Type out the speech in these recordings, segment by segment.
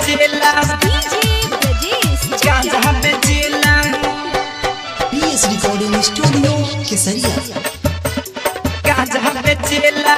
बेचेला डीजे ब्रजेश गांजा बेचेला पीएस रिकॉर्डिंग स्टूडियो केसरिया गांजा बेचेला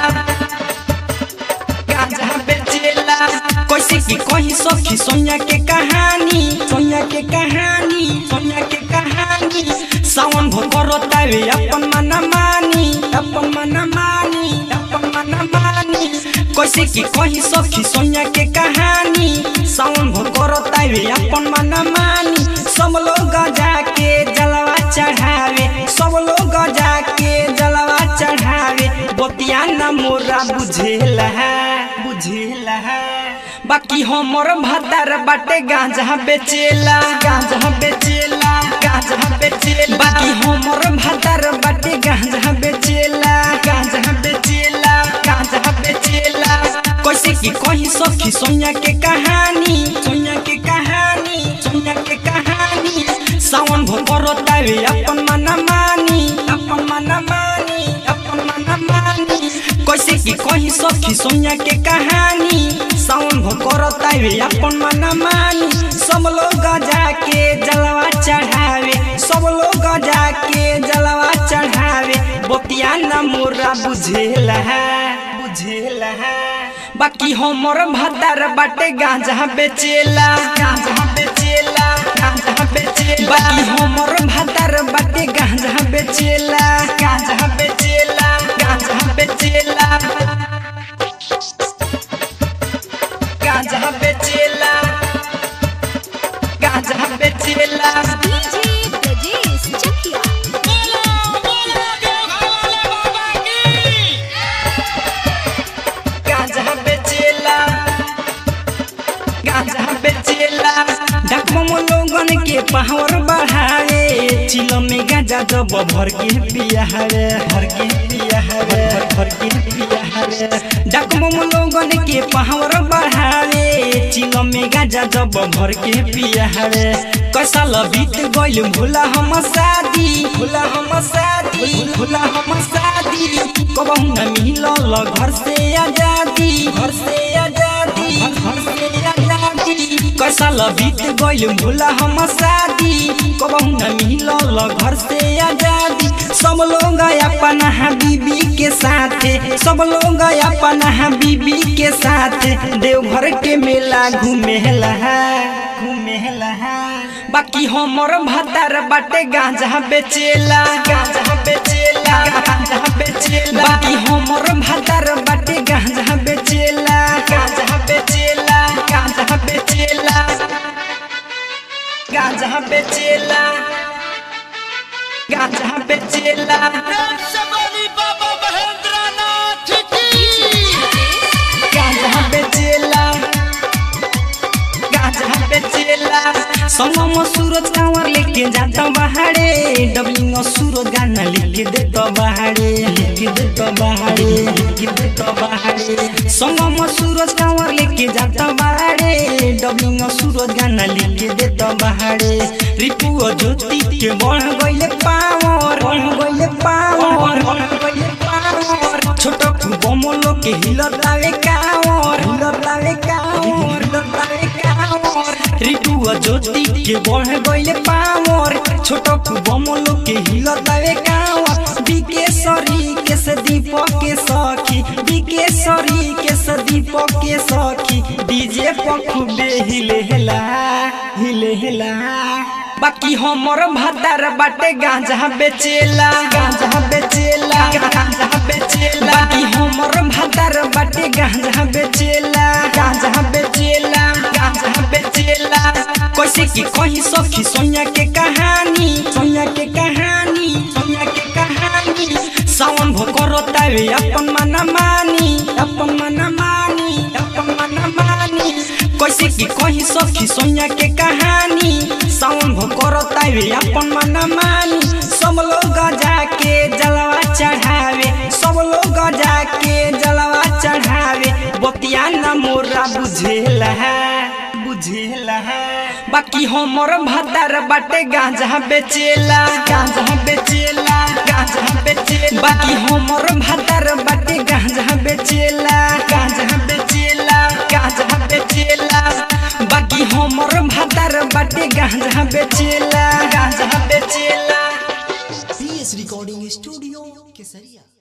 गांजा बेचेला कैसे की कही सखी सोनिया के कहानी सोनिया के कहानी सोनिया के कहानी सावन भो करो तावे अपन मना मानी अपन मना मानी अपन मना मानी कैसे की कही सखी सोनिया के कहानी सावन भो करो तावे अपन मना मानी सब लोग जाके जलवा चढ़ावे सब लोग जाके जलवा चढ़ावे बतिया न मोरा बुझेला बुझेला बाकी हमर भतार बाटे गांजा बेचेला गांजा बेचेला गांजा बेचेला बाकी हमर भतार बाटे गांजा बेचेला गांजा बेचेला गांजा बेचेला कैसे की कही सखी सोनिया के कहानी सोनिया के कहानी सोनिया के कहानी सावन भो करो तावे अपन मना मानी अपन मना मानी अपन मना मानी कैसे की कही सखी सोनिया के कहानी सावन भो करो तावे अपन मना मानी सब लोग जाके जलवा चढ़ावे सब लोग जाके जलवा चढ़ावे बतिया न मोरा बुझेला बुझेला बाकी हमर भतार बाटे गांजा बेचेला गांजा बेचेला गांजा बेचेला बाकी हमर भतार बाटे गांजा बेचेला गांजा बेचेला गांजा बेचेला गांजा बेचेला गांजा बेचेला डीजे ब्रजेश चकिया गांजा बेचेला गांजा बेचेला डकमम लोगन के पावर बढ़ावे चिलो में गांजा जब भर के पिया हरे भर के पिया हरे भर के पिया हरे डकमम लोगन के पावर बढ़ावे चिलो में गांजा जब भर के पिया हरे कैसा बीत गइल भूला हम शादी भूला हम शादी भूला हम शादी कबहू न मिलल घर से आजादी घर से आजादी घर से आजादी कैसा बीत गइल भूला हम शादी कबहू न मिलल घर से आजादी सब लोग अपन बीबी के साथ सब लोग अपन बीबी के साथ देवघर के मेला घूमेला घूमेला बाकी हमर भतार बाटे गांजा बेचेला गांजा बेचेला गांजा बेचेला बाकी हमर भतार बाटे गांजा बेचेला गांजा बेचेला गांजा बेचेला गांजा बेचेला गांजा बेचेला गांजा बेचेला गांजा बेचेला संगम सूरज कांवर लेके जाता बहाड़े डबलिंग सूरज गाना लिख देता बहाड़े लिख देता बहाड़े लिख देता बहाड़े संगम सूरज कांवर लेके जाता बहाड़े डबलिंग सूरज गाना लिख देता बहाड़े रिपु और ज्योति के बढ़ गइले पावर बढ़ गइले पावर बढ़ गइले पावर छोटो बमलो के हिलतावे कावर हिलतावे कावर हिलतावे कावर रिटू और ज्योति के बढ़ गइले पावर छोटो बमलो के हिलतावे कावर बिकेशरी के से दीपक के सखी बिकेशरी के से दीपक के सखी डीजे पर खूबे हिले हेला हिले हेला बाकी हमर भतार बाटे गांजा बेचेला गांजा बेचेला गांजा बेचेला बाकी हमर भतार बाटे गांजा बेचेला गांजा बेचेला गांजा बेचेला कैसे की कही सखी सोनिया के कहानी सोनिया के कहानी सोनिया के कहानी सावन भो करो तावे अपन मना मानी अपन मना मानी अपन मना मानी कैसे की कही सखी सोनिया के कहानी सावन भो करो तावे अपन मना मानी सब लोग जाके जलवा चढ़ावे सब लोग जाके जलवा चढ़ावे बतिया न मोरा बुझेला बुझेला बाकी हमर भतार बाटे गांजा बेचेला गांजा बेचेला गांजा बेचेला बाकी हमर भतार बाटे गांजा बेचेला गांजा बेचेला गांजा बेचेला बाकी भातार बाटे गांजा बेचेला गांजा बेचेला पीएस रिकॉर्डिंग स्टूडियो केसरिया